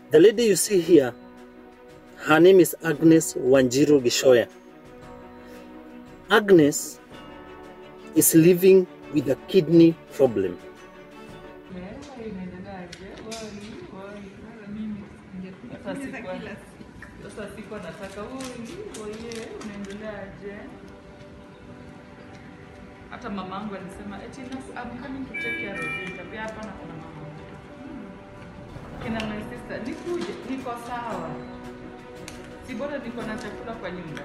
The lady you see here, her name is Agnes Wanjiru Gishoya. Agnes is living with a kidney problem. Sasa sikuwa- Sasa sikuwa nataka oye, unaendeleaje? Hata mama yangu alisema eti "Nas- I'm coming to take care of you. Nikamwambia hapana, kuna mama. Kina my sister, nikuje, niko sawa. Si bora niko na chakula kwa nyumba.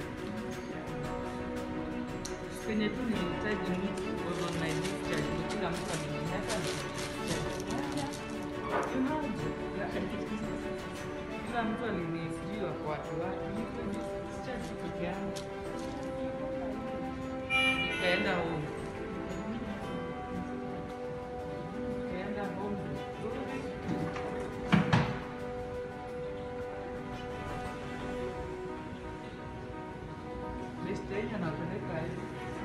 Penye tu nilihitaji mtu was on my discharge. Kila mtu ameniacha kila mtu alinisijiwa kwa watu wake, niko discharge peke yangu. Nikaenda home. Nikaenda home vizuri. Best yenye anapeleka hivi.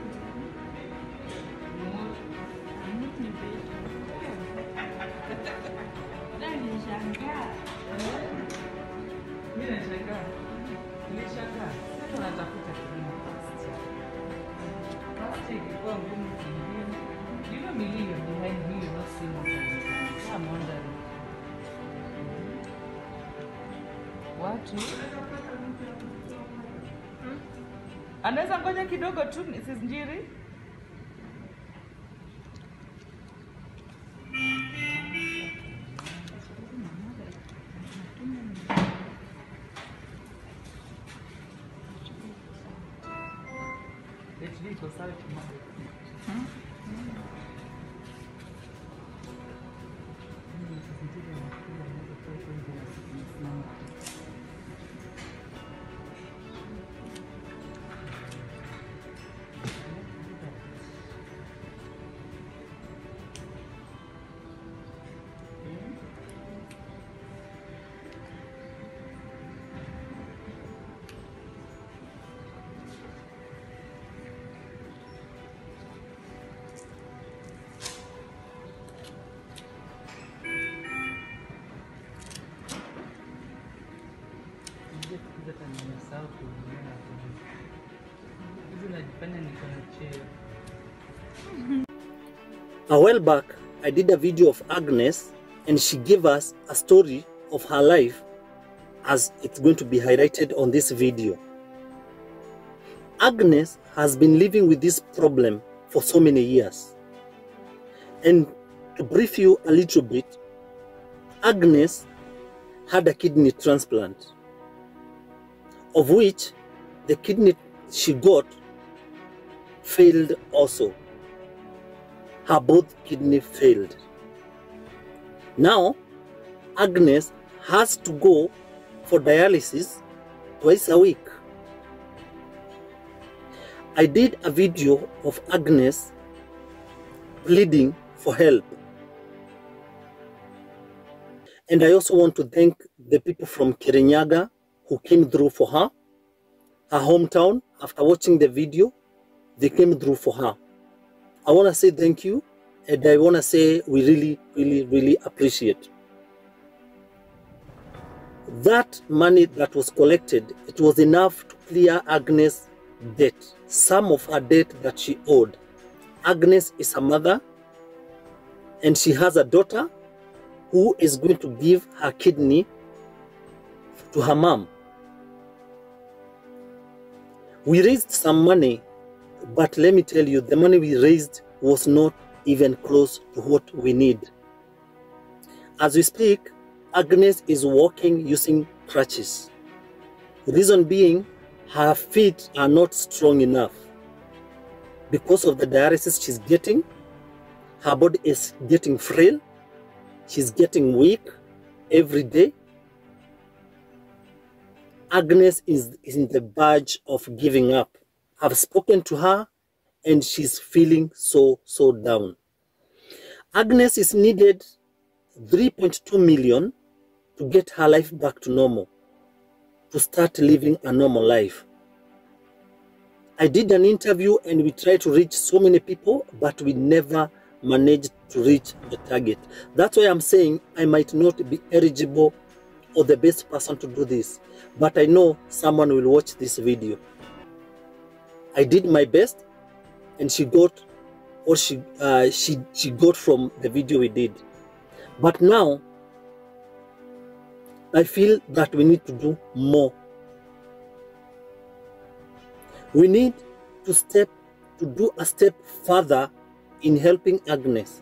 Mimi nashangaa. Nilishangaa. Sasa natafuta kilimo past. Past ilikuwa ngumu kingine. You know million behind me you not seeing sometimes. I'm wondering. Watu anaweza ngoja kidogo tu Mrs. Njiri. HD iko sawa kimama. Unajua siku hizi hata nimesahau kuongea na watu. Hizi najifanya niko na cheo. A while back, I did a video of Agnes and she gave us a story of her life as it's going to be highlighted on this video. Agnes has been living with this problem for so many years. And to brief you a little bit, Agnes had a kidney transplant, of which the kidney she got failed also her both kidney failed. Now, Agnes has to go for dialysis twice a week. I did a video of Agnes pleading for help. And I also want to thank the people from Kirinyaga who came through for her, her hometown. After watching the video, they came through for her. I want to say thank you, and I want to say we really, really, really appreciate. That money that was collected, it was enough to clear Agnes' debt, some of her debt that she owed. Agnes is a mother, and she has a daughter who is going to give her kidney to her mom. We raised some money but let me tell you, the money we raised was not even close to what we need. As we speak, Agnes is walking using crutches. Reason being, her feet are not strong enough. Because of the dialysis she's getting, her body is getting frail, she's getting weak every day. Agnes is in the verge of giving up. I've spoken to her and she's feeling so, so down. Agnes is needed 3.2 million to get her life back to normal, to start living a normal life. I did an interview and we tried to reach so many people, but we never managed to reach the target. That's why I'm saying I might not be eligible or the best person to do this, but I know someone will watch this video. I did my best, and she got or she uh, she she got from the video we did. But now I feel that we need to do more. We need to step to do a step further in helping Agnes.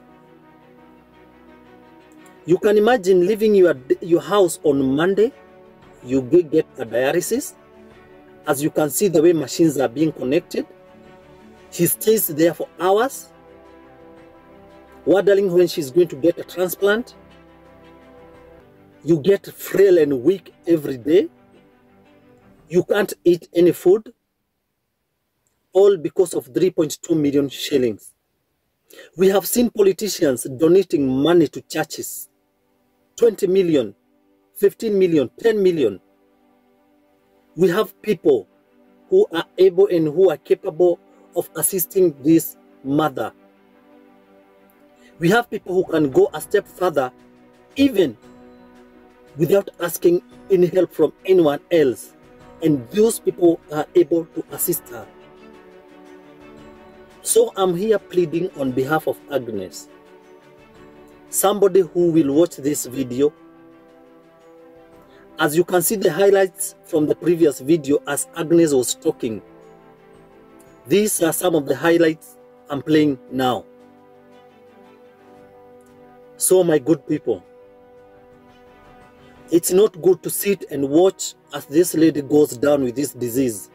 You can imagine leaving your your house on Monday, you go get a dialysis. As you can see, the way machines are being connected, she stays there for hours, wondering when she's going to get a transplant. You get frail and weak every day. You can't eat any food, all because of 3.2 million shillings. We have seen politicians donating money to churches 20 million, 15 million, 10 million. We have people who are able and who are capable of assisting this mother. We have people who can go a step further, even without asking any help from anyone else. And those people are able to assist her. So I'm here pleading on behalf of Agnes. Somebody who will watch this video. As you can see the highlights from the previous video as Agnes was talking. These are some of the highlights I'm playing now. So my good people, it's not good to sit and watch as this lady goes down with this disease.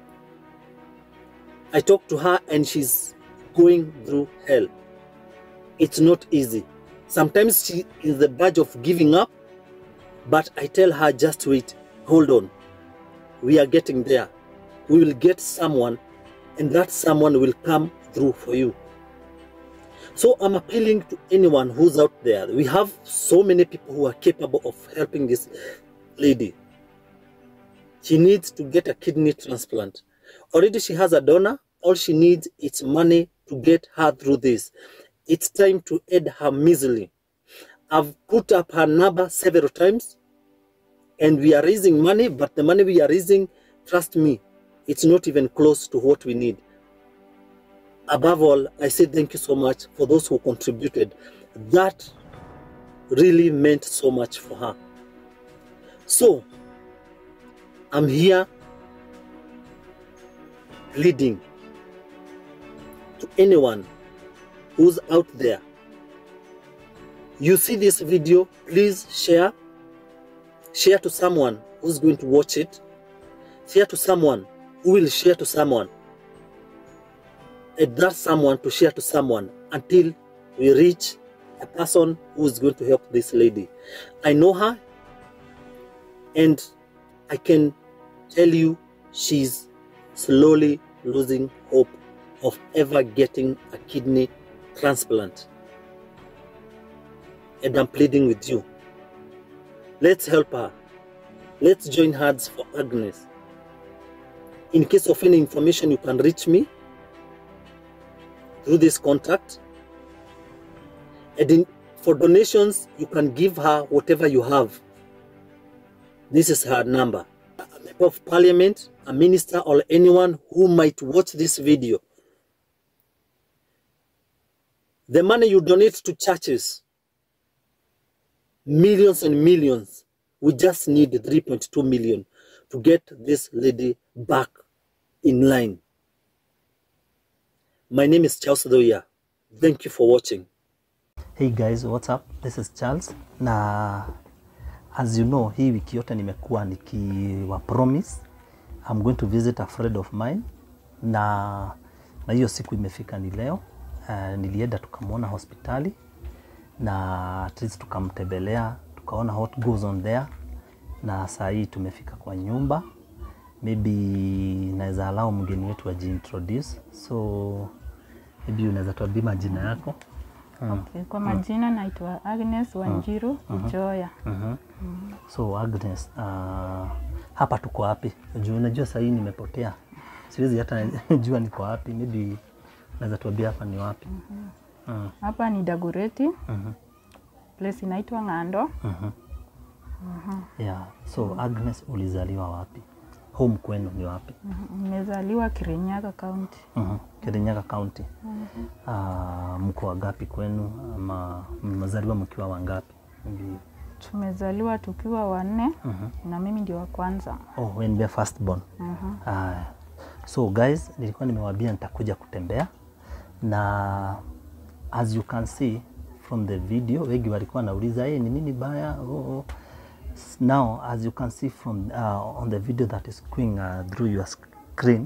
I talked to her and she's going through hell. It's not easy. Sometimes she is the verge of giving up, but I tell her just wait, hold on. We are getting there. We will get someone, and that someone will come through for you. So I'm appealing to anyone who's out there. We have so many people who are capable of helping this lady. She needs to get a kidney transplant. Already she has a donor. All she needs is money to get her through this. It's time to aid her misery. I've put up her number several times and we are raising money, but the money we are raising, trust me, it's not even close to what we need. Above all, I say thank you so much for those who contributed. That really meant so much for her. So, I'm here pleading to anyone who's out there. You see this video, please share. Share to someone who's going to watch it. Share to someone who will share to someone. And that someone to share to someone until we reach a person who is going to help this lady. I know her and I can tell you she's slowly losing hope of ever getting a kidney transplant. And I'm pleading with you. Let's help her. Let's join hands for Agnes. In case of any information, you can reach me through this contact. And in, for donations, you can give her whatever you have. This is her number. A member of parliament, a minister, or anyone who might watch this video. The money you donate to churches, millions and millions, we just need 3.2 million to get this lady back in line. My name is Charles Doya. Thank you for watching. Hey guys, what's up? This is Charles na as you know, hii wiki yote nimekuwa nikiwa promise I'm going to visit a friend of mine na na hiyo siku imefika ni leo. Uh, nilienda tukamwona hospitali na at least tukamtembelea tukaona what goes on there, na saa hii tumefika kwa nyumba. Maybe naweza allow mgeni wetu ajiintroduce, so maybe unaweza tuambia majina yako. Okay, kwa majina naitwa Agnes Wanjiru Ujoya. Mhm. So Agnes, uh, hapa tuko wapi? Juu unajua sahii nimepotea, siwezi hata jua niko wapi. Maybe naweza tuambia hapa ni wapi? Mm, Hapa ni Dagoreti, mhm, place inaitwa Ng'ando. mhm, Yeah. So Agnes, ulizaliwa wapi? Home kwenu ni wapi? Mhm. Nimezaliwa Kirinyaga County. Mhm. Kirinyaga County. Ah, mko wangapi kwenu ama mmezaliwa mkiwa wangapi? Maybe- Tumezaliwa tukiwa wanne Mhm. na mimi ndio wa kwanza. Oh, when we are first born. Mhm. Aya. So guys, nilikuwa nimewaambia nitakuja kutembea na as you can see from the video, wengi walikuwa nauliza hey, ni nini baya? Oh, oh. S- Now as you can see from uh, on the video that is going uh, through your screen,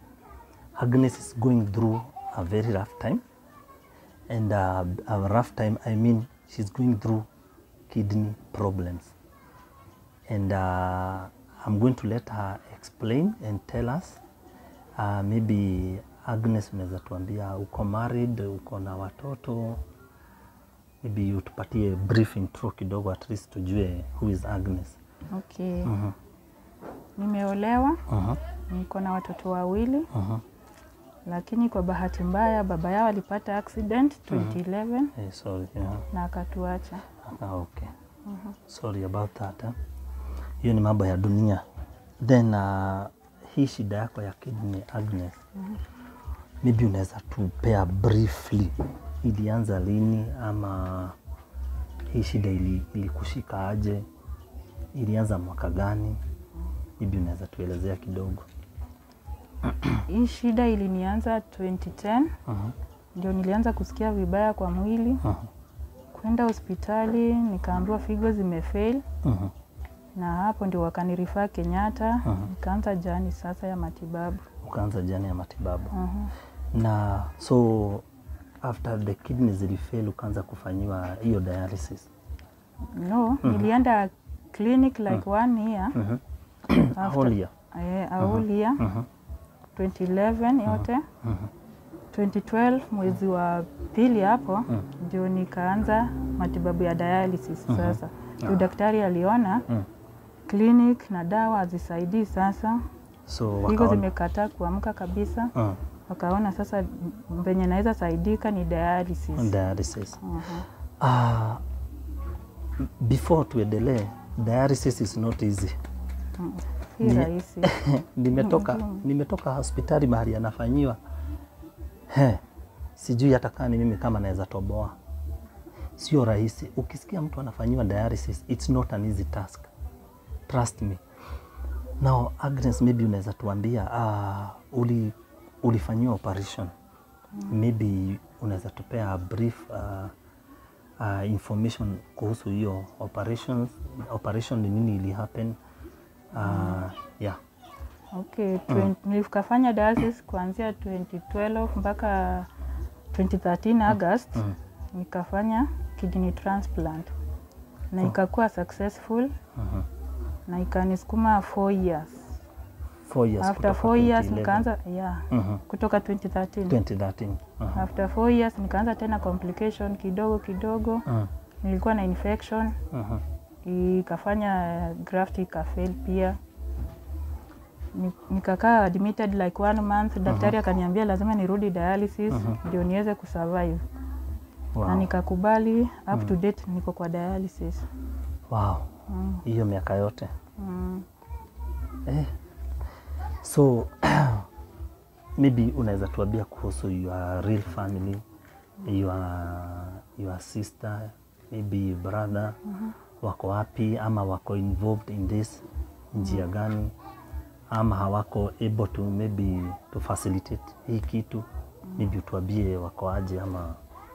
Agnes is going through a very rough time and uh, a rough time I mean she's going through kidney problems and uh, I'm going to let her explain and tell us uh, maybe Agnes, unaweza tuambia uko married, uko na watoto, maybe utupatie brief intro kidogo, at least tujue who is Agnes. Okay. Mhm, Nimeolewa, mhm, niko na watoto wawili, mhm. lakini kwa bahati mbaya baba yao alipata accident 2011 Eh, sorry, yeah. na akatuacha. Ah, okay. Sorry about that. eh. Hiyo ni mambo ya dunia. Then uh, hii shida yako ya kidney Agnes, maybe unaweza tupea briefly, ilianza lini ama hii shida ili, ilikushika aje? Ilianza mwaka gani? Maybe unaweza tuelezea kidogo. Hii shida ilinianza 2010 Mhm, ndio nilianza kusikia vibaya kwa mwili, mhm, kwenda hospitali nikaambiwa figo zimefail, mhm, na hapo ndio wakanirifaa Kenyatta, Mhm. nikaanza jani sasa ya matibabu. Ukaanza jani ya matibabu Mhm. na so after the kidney zilifail ukaanza kufanyiwa hiyo dialysis. No, nilienda clinic like one year Mhm. After- Whole year. eh, a whole year Mhm. 2011 yote 2012 mwezi wa pili hapo ndio nikaanza matibabu ya dialysis sasa. Ndio daktari aliona Mm. clinic na dawa hazisaidii sasa, So figo wakaona zimekataa kuamka kabisa, uh, wakaona sasa venye naweza saidika ni dialysis. dialysis. Mhm. Uh, before tuendelee, dialysis is not easy. Si Ni- rahisi. nimetoka Mhm. nimetoka hospitali mahali anafanyiwa he, sijui hata kama ni mimi kama naweza toboa. Sio rahisi. Ukisikia mtu anafanyiwa dialysis, it's not an easy task. Trust me. Now Agnes, maybe unaweza tuambia uh, uli, ulifanyiwa operation maybe unaweza tupea a brief uh, uh, information kuhusu hiyo operations operation ni nini ili happen uh, yeah Okay, twen- nilikafanya dialysis kuanzia 2012 mpaka 2013 August Mm. nikafanya kidney transplant na ikakuwa successful Mhm. na ikanisukuma 4 years. four years After kutoka 4 years 2011. nikaanza yeah, Mhm. kutoka 2013. 2013 Mhm. After 4 years nikaanza tena complication kidogo kidogo, Mhm. nilikuwa na infection Mhm. ikafanya graft ikafail pia Ni- nikakaa admitted like one month daktari akaniambia lazima nirudi dialysis ndio niweze kusurvive na Wow. nikakubali up to date niko kwa dialysis Wow. Mm. hiyo miaka yote mm. eh. so maybe unaweza tuambia kuhusu your real family your, your sister maybe brother wako wapi ama wako involved in this njia gani ama hawako able to maybe to facilitate hii kitu maybe utuambie wako aje ama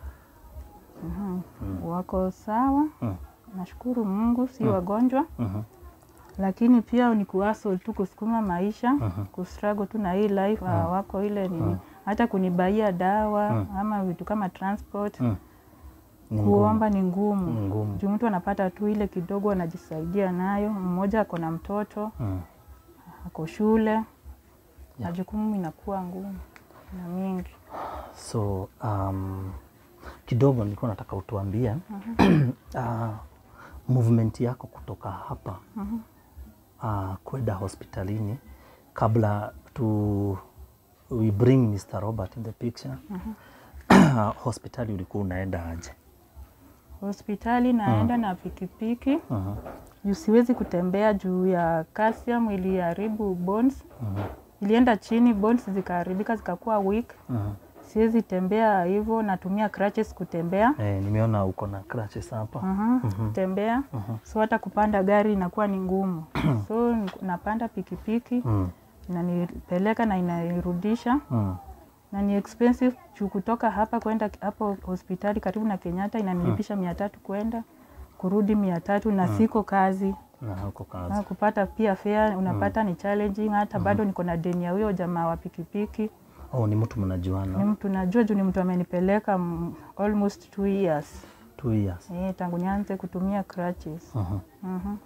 wako sawa Mm. nashukuru mungu si wagonjwa Mhm. lakini pia ni kuhustle tu kusukuma maisha Mhm. kustruggle tu na hii life hawako ile nini hata kunibaia dawa ama vitu kama transport Mm. Ni ngumu. kuomba ni ngumu Ni ngumu. juu mtu anapata tu ile kidogo anajisaidia nayo. Mmoja ako na mtoto Mm. ako shule na jukumu inakuwa ngumu na mingi. So um, kidogo nilikuwa nataka utuambie uh, movement yako kutoka hapa uh, kwenda hospitalini kabla tu we bring Mr. Robert in the picture hospitali ulikuwa unaenda aje? Hospitali naenda na pikipiki Mhm. juu siwezi kutembea juu ya calcium iliharibu bones ilienda chini bones zikaharibika zikakuwa weak Mhm. siwezi tembea hivyo natumia crutches kutembea Eh, nimeona uko na crutches hapa. Mhm, kutembea so hata kupanda gari inakuwa ni ngumu so n- napanda pikipiki Mm. inanipeleka na inanirudisha Mm. na ni expensive juu kutoka hapa kwenda hapo hospitali karibu na Kenyatta inanilipisha mia tatu kwenda kurudi mia tatu na siko kazi Na huko na kazi. kupata pia fare unapata ni challenging hata bado niko na deni ya huyo jamaa wa pikipiki Oh, ni mtu ni mnajuana. mtu najua juu ni mtu amenipeleka mm, almost two years Two years. eh, tangu nianze kutumia crutches Mhm. Mhm.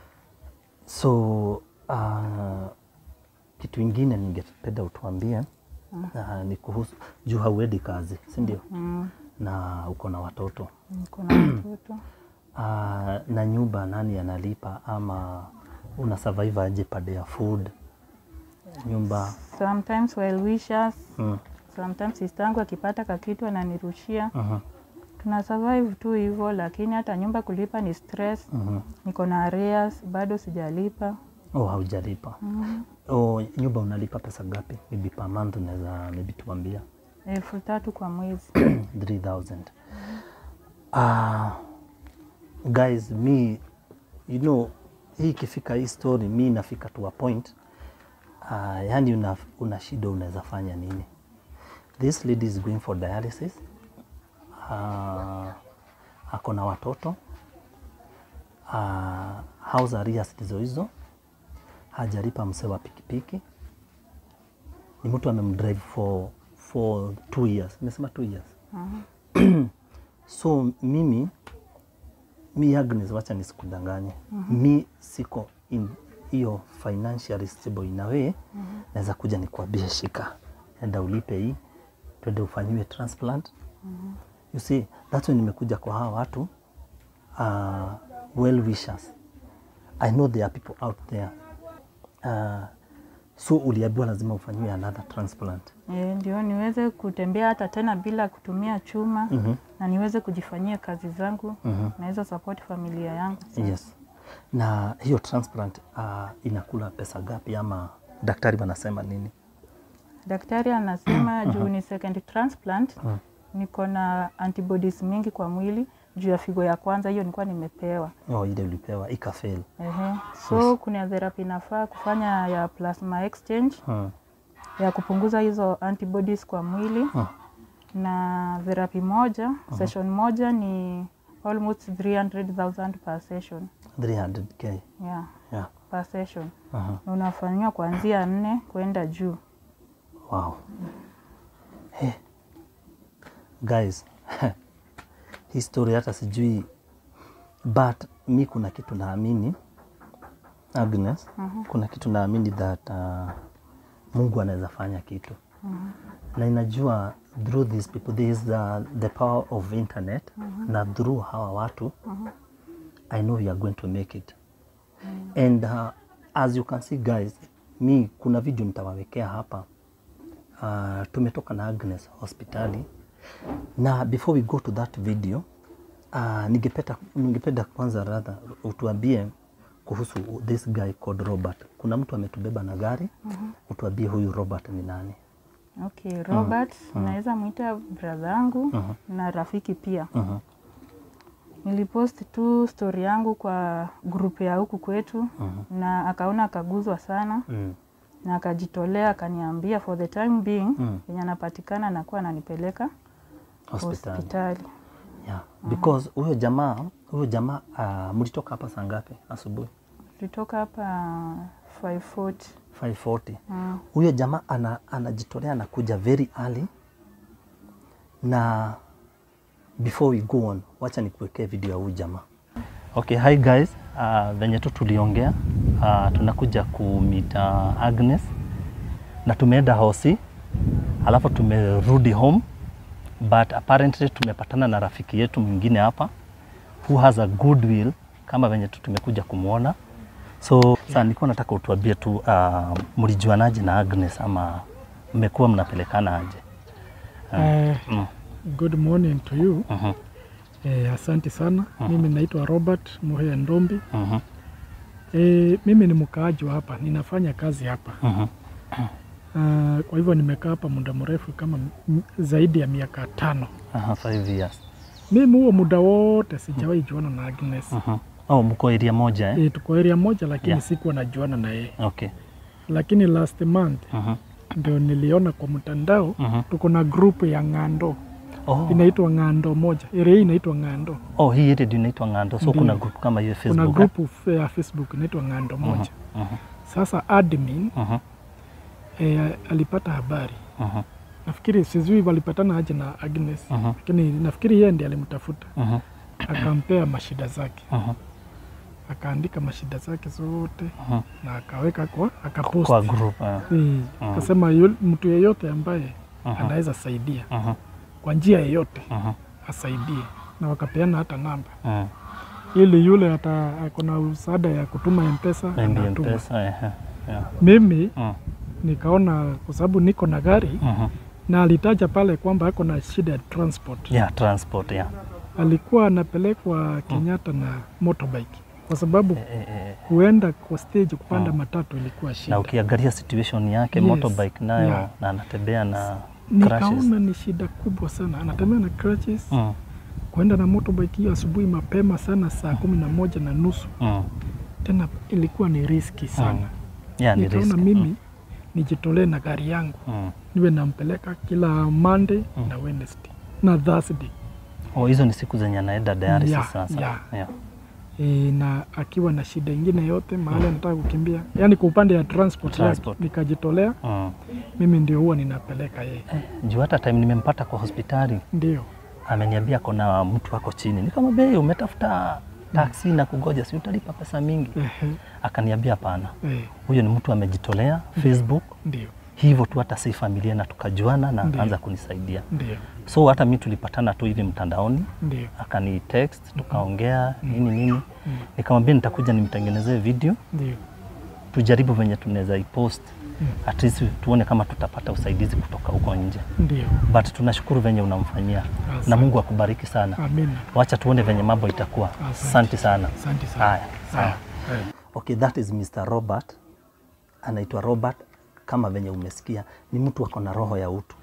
So uh, kitu ingine ningependa utuambie uh, ni kuhusu juu hauendi kazi, si ndio? Mm, Na uko na watoto niko na watoto uh, na nyumba nani analipa ama una survive aje pade ya food nyumba? sometimes well wishers Mm. sometimes sistangu akipata kakitu ananirushia Mhm. tuna survive tu hivyo lakini hata nyumba kulipa ni stress Mhm. niko na arrears bado sijalipa Oh, haujalipa. Oh, nyumba unalipa pesa gapi? Maybe per month unaweza maybe tuambia. elfu tatu kwa mwezi 3000 uh, guys mi you know hii ikifika hii story mi nafika to a point uh, yani una, una shida unaweza fanya nini this lady is going for dialysis uh, ako na watoto uh, house arrears ndizo hizo hajalipa msee wa pikipiki ni mtu amemdrive for, for two years nimesema two years so mimi mi Agnes, wacha nisikudanganye mi siko in hiyo financially stable in a way naweza kuja nikuambie shika enda ulipe hii twende ufanyiwe transplant you see that's why nimekuja kwa hawa watu uh, well wishers I know there are people out there uh, so uliambiwa lazima ufanyiwe another transplant e, ndio niweze kutembea hata tena bila kutumia chuma Mhm. na niweze kujifanyia kazi zangu Mhm. naweza support familia yangu Yes. Na hiyo transplant uh, inakula pesa gapi ama daktari wanasema nini? daktari anasema juu ni second transplant niko na antibodies mingi kwa mwili juu ya figo ya kwanza hiyo nilikuwa nimepewa Oh, ile ulipewa ikafail. Ehe. so kuna therapy nafaa kufanya ya plasma exchange Hmm. ya kupunguza hizo antibodies kwa mwili Hmm. na therapy moja session moja ni almost 300,000 per session 300k. yeah, Yeah. per session Uh-huh. na unafanyiwa kuanzia nne kwenda juu Wow. Hey. Guys, hii story hata sijui but mi kuna kitu naamini Agnes, kuna kitu naamini that uh, Mungu anaweza fanya kitu na inajua through these people there is the, the power of internet na through hawa watu I know you are going to make it and uh, as you can see guys mi kuna video nitawawekea hapa uh, tumetoka na Agnes hospitali na before we go to that video uh, ningependa ningependa kwanza radha utuambie kuhusu this guy called Robert. Kuna mtu ametubeba na gari utuambie huyu Robert ni nani? okay robert naweza mwita brother yangu na rafiki pia Mhm. nilipost tu story yangu kwa group ya huku kwetu na akaona akaguzwa sana Mm. na akajitolea akaniambia for the time being Mm. yenye anapatikana anakuwa ananipeleka Hospitali. hospitali Yeah. Because huyo jamaa huyo jamaa uh, mlitoka hapa saa ngapi asubuhi? tulitoka hapa 540 540. mm. Huyo jamaa ana, anajitolea anakuja very early na before we go on, wacha nikuwekee video ya huyu jamaa. Okay, hi guys. Uh, venye tu tuliongea uh, tunakuja kumit uh, Agnes na tumeenda hosi alafu tumerudi home but apparently tumepatana na rafiki yetu mwingine hapa who has a good will kama venye tu tumekuja kumwona so sasa nilikuwa nataka utuambie tu uh, mlijuanaje na Agnes ama mmekuwa mnapelekana aje? Eh, Mm. good morning to you. Mhm, Eh, asante sana. Mimi naitwa Robert Muhea Ndombi. mhm, E, mimi ni mkaaji wa hapa, ninafanya kazi hapa. Mhm. Uh, kwa hivyo nimekaa hapa muda mrefu kama m- zaidi ya miaka tano. Aha, five years. Mimi huo muda wote sijawahi juana na Agnes. Mhm. Oh, mko area moja eh? E, tuko area moja lakini Yeah. sikuwa najuana na yeye, Okay. lakini last month Mhm. ndio niliona kwa mtandao Mhm. tuko na group ya Ng'ando Oh. inaitwa Ng'ando moja, area hii inaitwa Ng'ando. Oh, hii area inaitwa Ng'ando. So Ndiyo. kuna group kama hiyo Kuna Facebook. group f- ya Facebook inaitwa Ng'ando moja. eh? Mhm. Sasa admin Mhm. e, alipata habari Mhm. nafikiri sijui walipatana aje na Agnes Mhm. lakini nafikiri yeye ndiye alimtafuta Mhm. akampea mashida zake Mhm. akaandika mashida zake zote Mhm. na akaweka kwa akapost Kwa group. eh. Eh, akasema yu- mtu yeyote ambaye Mhm. anaweza saidia Mhm. kwa njia yeyote Mhm. asaidie na wakapeana hata namba Mhm. ili yule hata akona msaada ya kutuma mpesa Maybe anatuma. M-Pesa. eh, eh. Yeah. mimi Mhm. nikaona kwa sababu niko na gari Mhm. na alitaja pale kwamba ako na shida ya transport Yeah, transport, yeah. alikuwa anapelekwa Kenyatta na motorbike kwa sababu Eh, eh, eh. kuenda kwa stage kupanda Mm. matatu ilikuwa Na shida. ukiangalia situation yake Yes. motorbike nayo Yeah. na anatembea na crashes. Nikaona ni shida kubwa sana, anatembea na crutches Mm. kuenda na motorbike hiyo asubuhi mapema sana saa kumi na moja na nusu Mm. tena ilikuwa ni riski sana. Yeah, ni Nikaona risk. mimi nijitolee na gari yangu Mm. niwe nampeleka kila Monday Mm. na Wednesday na Thursday Oh, hizo ni siku zenye anaenda dialysis Yeah, sasa. yeah. Yeah. e, na akiwa na shida ingine yote mahali anataka kukimbia, yaani kwa upande ya transport, Transport. yake nikajitolea Mm. mimi ndio huwa ninapeleka yeye, Eh, juu hata time nimempata kwa hospitali ndio ameniambia kuna mtu ako chini, nikamwambia "Hey, umetafuta taksi na kugoja, si utalipa pesa mingi? Ehe, Akaniambia hapana, eh, huyo ni mtu amejitolea Facebook ndio hivyo tu, hata si familia na tukajuana na Ndiyo. akaanza kunisaidia. ndio So hata mi tulipatana tu hivi mtandaoni, ndio akani text tukaongea nini nini, nikamwambia nitakuja nimtengenezee video ndio tujaribu venye tunaweza ipost Mm. at least tuone kama tutapata usaidizi kutoka huko nje, ndio, but tunashukuru venye unamfanyia Asante. na Mungu akubariki sana. amina. Wacha tuone venye mambo itakuwa. Asante. Asante sana. Asante sana. Haya, sawa. Haya, haya. Okay, that is Mr. Robert. Anaitwa Robert kama venye umesikia, ni mtu ako na roho ya utu.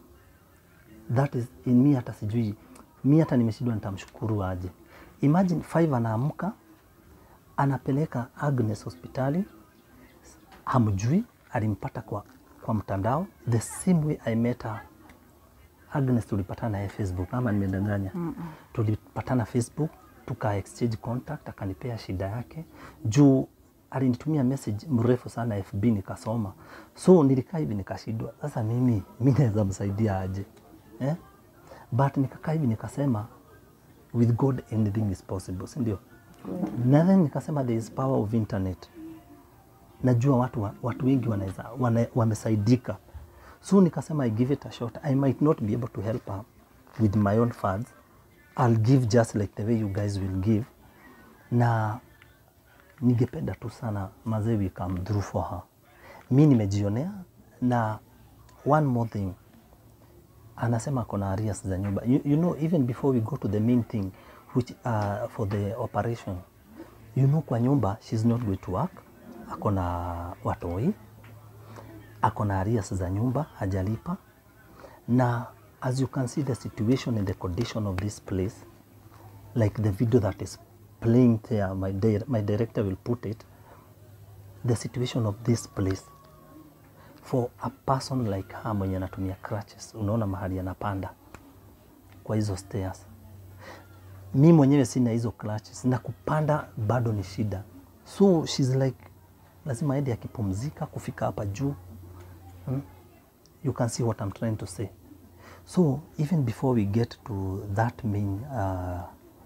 That is in me, hata sijui mi hata nimeshindwa nitamshukuru aje. Imagine five anaamka anapeleka Agnes hospitali, hamjui, alimpata kwa, kwa mtandao the same way I met her. Agnes tulipatana naye Facebook ama nimedanganya? mm -mm. Tulipatana Facebook tuka exchange contact, akanipea shida yake juu alinitumia message mrefu sana FB nikasoma, so nilikaa hivi nikashindwa, sasa mimi mi naweza msaidia aje eh? But nikakaa hivi nikasema with God anything is possible, si ndio? Na then nikasema there is power of internet. Najua watu, wa- watu wengi wanaweza wana, wamesaidika, so nikasema I give it a shot. I might not be able to help her with my own funds. I'll give just like the way you guys will give, na ningependa tu sana mazee we come through for her. Mi nimejionea na one more thing anasema akona arrears za nyumba you, you know even before we go to the main thing which uh, for the operation you know kwa nyumba she's not going to work akona watoi akona arrears za nyumba hajalipa na as you can see the situation and the condition of this place like the video that is playing there my, di my director will put it the situation of this place for a person like her mwenye anatumia crutches, unaona mahali anapanda kwa hizo stairs. Mi mwenyewe sina hizo crutches na kupanda bado ni shida, so she's like lazima aende akipumzika kufika hapa juu hmm? You can see what I'm trying to say. So even before we get to that main uh,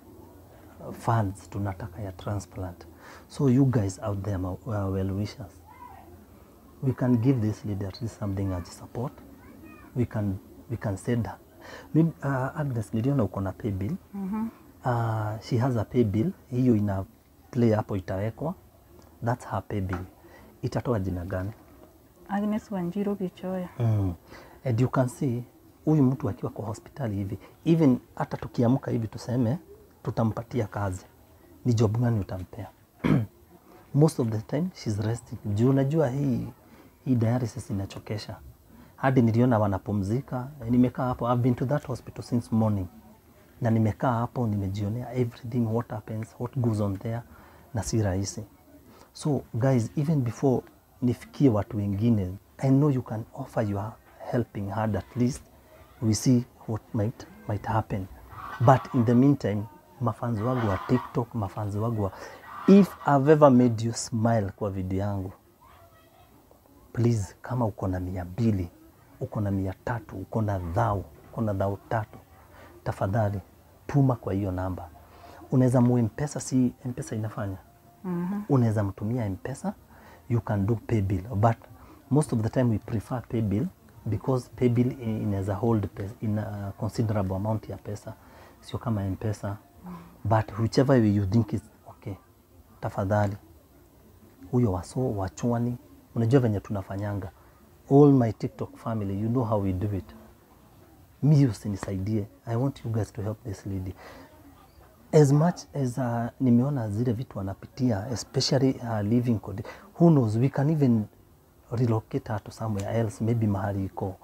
funds tunataka ya transplant, so you guys out there, my uh, well wishers we can give this lady at least something as support. We can we can send her. Maybe, uh, Agnes niliona uko na pay bill. Uh, she has a pay bill. Hiyo ina play hapo itawekwa. That's her pay bill. Itatoa jina gani? Agnes Wanjiru Bichoya. Mm. And you can see huyu mtu akiwa kwa hospitali hivi, even hata tukiamka hivi tuseme tutampatia kazi, ni job gani utampea? most of the time she's resting juu unajua hii hii dialysis inachokesha hadi niliona wanapumzika nimekaa hapo I've been to that hospital since morning na nimekaa hapo nimejionea everything what happens what goes on there na si rahisi so guys even before nifikie watu wengine i know you can offer your helping hand at least we see what might, might happen but in the meantime mafanzi wangu wa tiktok mafanzi wangu wa if i've ever made you smile kwa video yangu please kama uko na mia mbili uko na mia tatu uko na dhau uko na dhau tatu tafadhali tuma kwa hiyo namba unaweza mu mpesa si mpesa inafanya mm-hmm. unaweza mtumia mpesa you can do pay bill but most of the time we prefer pay bill because pay bill i- inaweza hold pesa, in a considerable amount ya pesa sio kama mpesa but whichever way you think is okay tafadhali huyo waso wachwani unajua venye tunafanyanga all my tiktok family you know how we do it mi usinisaidie i want you guys to help this lady as much as uh, nimeona zile vitu anapitia especially uh, living code who knows we can even relocate her to somewhere else maybe mahali iko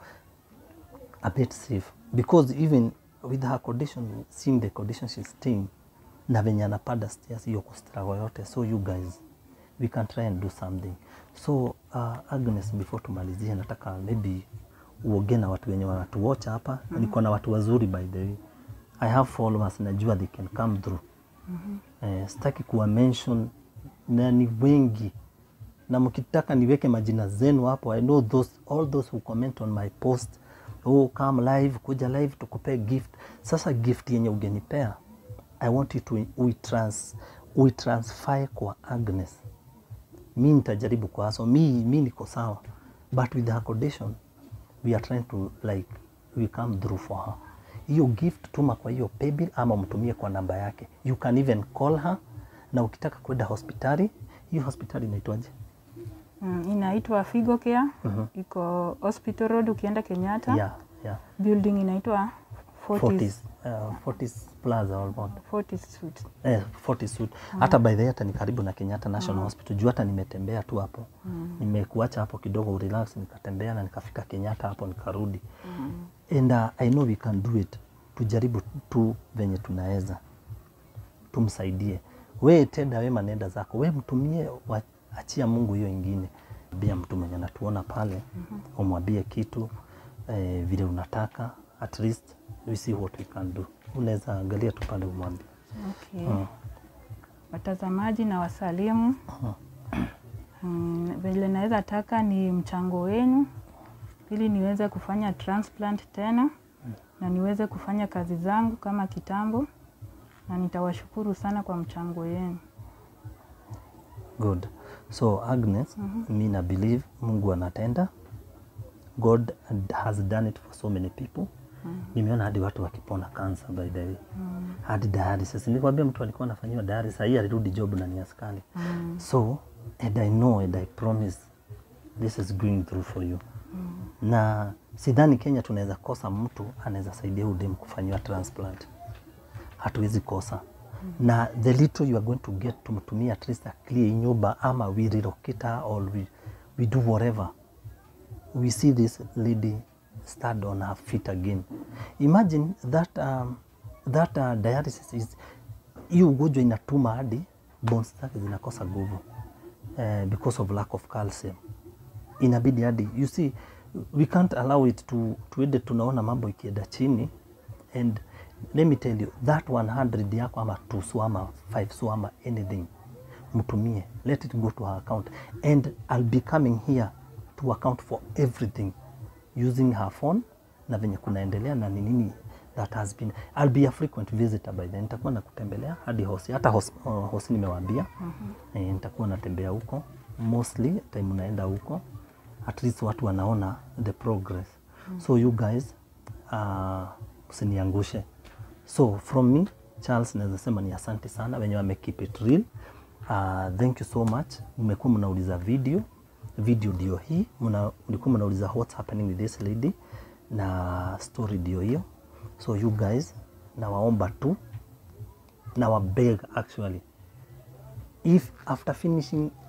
a bit safe because even with her condition seeing the condition she's staying na venye anapanda stairs hiyo kustrago yote so you guys we can try and do something so uh, Agnes before tumalizie nataka maybe uoge na watu wenye wanatuwatch hapa mm -hmm. niko na watu wazuri by the way I have followers najua they can come through mm -hmm. eh, sitaki kuwa mention na ni wengi na mkitaka niweke majina zenu hapo I know those, all those who comment on my post oh, come live kuja live tukupe gift sasa gift yenye ugenipea I want you to uitrans, uitransfer kwa Agnes mi nitajaribu kwa so mi, mi niko sawa but with her condition we are trying to like we come through for her hiyo gift tuma kwa hiyo paybill ama mtumie kwa namba yake you can even call her na ukitaka kwenda hospitali hiyo hospitali inaitwaje Mm, inaitwa Figo Care. Iko Hospital Road ukienda Kenyatta. yeah, yeah. Building inaitwa Fortis. Fortis, uh, Fortis Plaza Almond. Fortis Suite. Eh, Fortis Suite. Hata by the way hata ni karibu na Kenyatta National Hospital. Juu hata nimetembea tu hapo. Nimekuacha hapo kidogo urelax nikatembea na nikafika Kenyatta hapo nikarudi. And uh, I know we can do it. Tujaribu tu venye tunaweza. Tumsaidie. We tenda wema nenda zako. We mtumie wa, achia Mungu hiyo ingine. Bia mtu mwenye anatuona pale, umwambie kitu eh, vile unataka at least we see what we can do. Unaweza angalia tu pale umwambie. Okay. Watazamaji na wasalimu. Mm, vile naweza taka ni mchango wenu ili niweze kufanya transplant tena na niweze kufanya kazi zangu kama kitambo, na nitawashukuru sana kwa mchango wenu. Good. So Agnes, mi na believe Mungu anatenda. God has done it for so many people. Nimeona hadi watu wakipona cancer by the way. Hadi dialysis. Nilikwambia mtu alikuwa anafanyiwa dialysis, hii alirudi job na ni askari. So and I know and I promise this is going through for you. Na sidhani Kenya tunaweza kosa mtu anaweza saidia huyu dem kufanyiwa transplant hatuwezi kosa na the little you are going to get tumtumia at least a clear nyumba ama we relocate her or we, we do whatever we see this lady stand on her feet again imagine that, um, that uh, dialysis is hiyo ugonjwa inatuma hadi bones zake zinakosa nguvu uh, because of lack of calcium inabidi hadi you see we can't allow it to tuende tunaona mambo ikienda chini and let me tell you that 100 yako ama two so ama five so ama anything mtumie let it go to her account and I'll be coming here to account for everything using her phone na venye kunaendelea na ni nini that has been I'll be a frequent visitor by then nitakuwa nakutembelea hadi hosi hata hosi, uh, hosi nimewaambia mm-hmm. e, nitakuwa natembea huko mostly time naenda huko at least watu wanaona the progress mm. so you guys uh, usiniangushe so from me Charles naweza sema ni asante sana wenye wame keep it real uh, thank you so much mmekuwa mnauliza video video ndio hii mna- mlikuwa mnauliza what's happening with this lady na story ndio hiyo so you guys nawaomba tu na wabeg actually if after finishing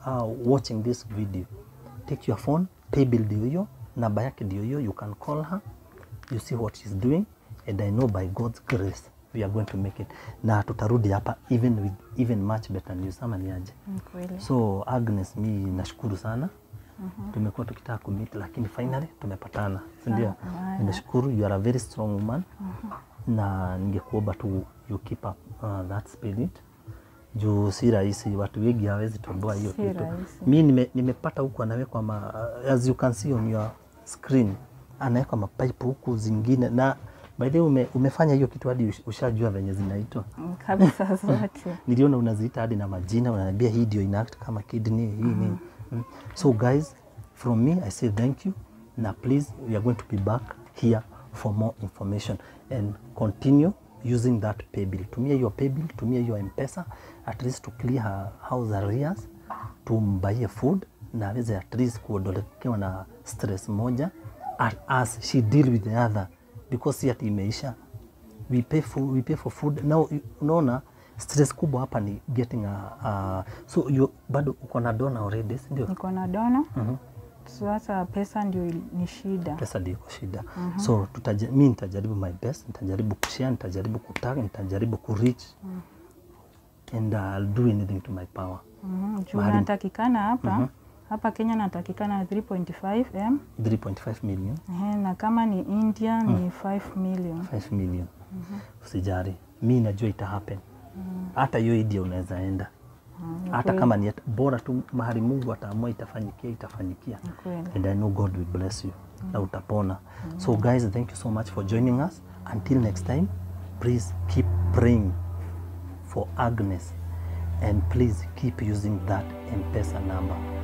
uh, watching this video take your phone pay bill ndio hiyo namba yake ndio hiyo you can call her you see what she's doing and i know by god's grace we are going to make it na tutarudi hapa even with even much better news ama ni aje Ni kweli. so agnes mi nashukuru sana tumekuwa tukitaka kumit lakini finally tumepatana sindio maana. nimeshukuru you are a very strong woman na ningekuomba tu you keep up uh, that spirit juu si rahisi watu wengi hawezi toboa hiyo Si kitu rahisi. mi nime, nimepata huku anawekwa ma, as you can see on your screen anawekwa mapipe huku zingine na by the way ume, umefanya hiyo kitu hadi ush- ushajua venye zinaitwa Mm, kabisa zote niliona unaziita hadi na majina unaniambia hii ndio ina act kama kidney hii nini mm. so guys from me i say thank you na please we are going to be back here for more information and continue using that pay bill tumia hiyo pay bill tumia hiyo mpesa at least to clear her house arrears tumbaie food na aweze at least kuondolekewa na stress moja as, as she deal with the other because si ati imeisha we pay for, we pay for food now you- unaona stress kubwa hapa ni getting a, a so you, bado uko na dona already si ndio niko na dona Mhm. sasa pesa ndio il- ni shida pesa ndio iko shida so tutaja, mi nitajaribu my best nitajaribu kushare nitajaribu kutag nitajaribu kureach and uh, I'll do anything to my power Mhm, juu Mahali- natakikana hapa hapa Kenya natakikana 3.5 m 3.5 million Ehe, na kama ni India ni 5 million 5 million usijari mi najua ita happen hata hiyo idia unaweza enda hata kama ni bora tu mahali Mungu ataamua itafanyikia itafanyikia Ni kweli. and I know God will bless you na utapona so guys thank you so much for joining us until next time please keep praying for Agnes and please keep using that M-Pesa number